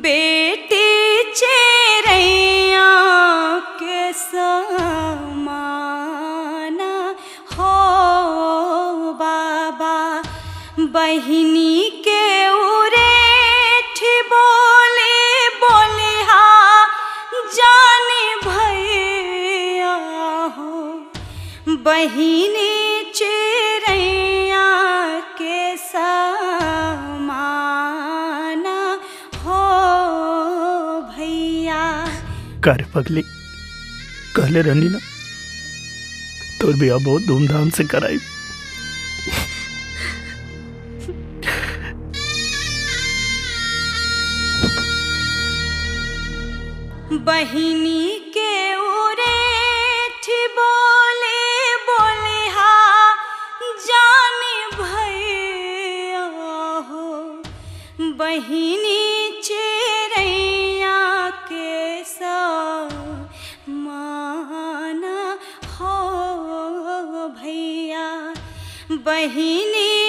बेटी चेरैया के समाना हो बाबा बहिनी के उरेठ बोले बोले हा जाने भैया हो बहिनी चेरैया के समाना हो भैया कार्य पगली कहले रहनी ना तोर बिया बहुत धूमधाम से कराई बहिनी के उरेठ बोले बोले हा जाने भैया हो बहिनी चेरैया के माना हो भैया बहिनी